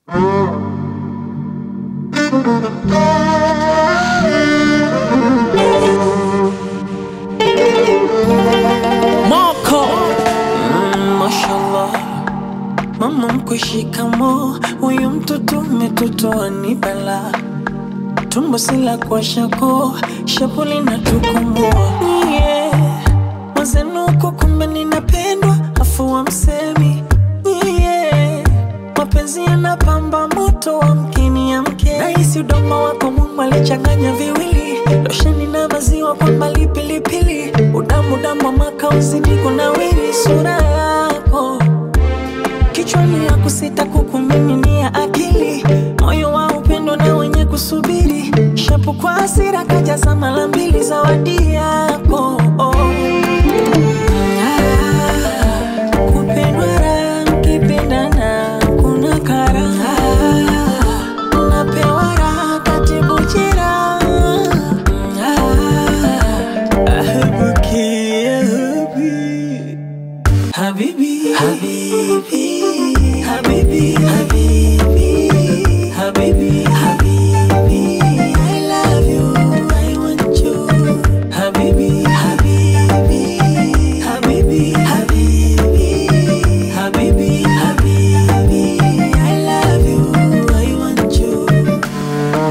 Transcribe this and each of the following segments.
Moko mm, mashallah mama mkwe shikamo huyu mtoto umetotoa ni bala tumbo sila kwa shako shapuli na tukomoa yeah. mazenuko kumbe ninapendwa afu wa msemi yeah. mapenzi yanapamba moto wa mkini ya mke nahisi udoma wako mungu alichanganya viwili losheni na maziwa kwa mbali pilipili udamu damu wa makauzi niko na wili sura yako kichwani ya kusita kukumiminia akili moyo wa upendo na wenye kusubiri shapu kwa hasira kajaza mara mbili zawadi yako oh. Ah, kupendwa raha, mkipendana kuna karaha napewa raha katibu jeraha Ah, ahabuki, ahabi. Habibi, Habibi, Habibi, Habibi, Habibi, Habibi, I love you, I want you. Habibi, Habibi, Habibi, Habibi, Habibi, Habibi, I love you, I want you.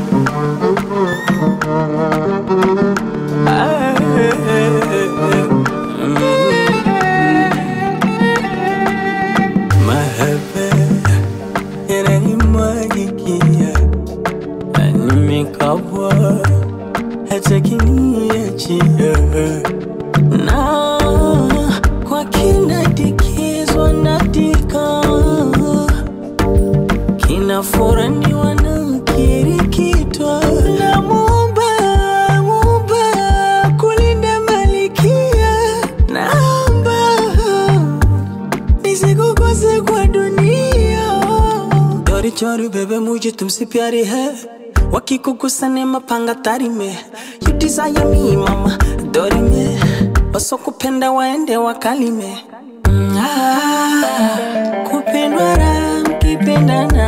Mahaba yananimwagikia na nimekabwa hata kiniachia na kwa kinadikizwa natika kinafuraniwa na kirikitwa na muumba muumba kulinda malikia naomba nisikukose kwa dunia चोरी चोरी बेबे मुझे तुमसे प्यारी है वकी को गुस्सा ने mapanga tari me you desire me mama dori me wasokupenda waende wakalime Mm, ah, kupendwa raha mkipendana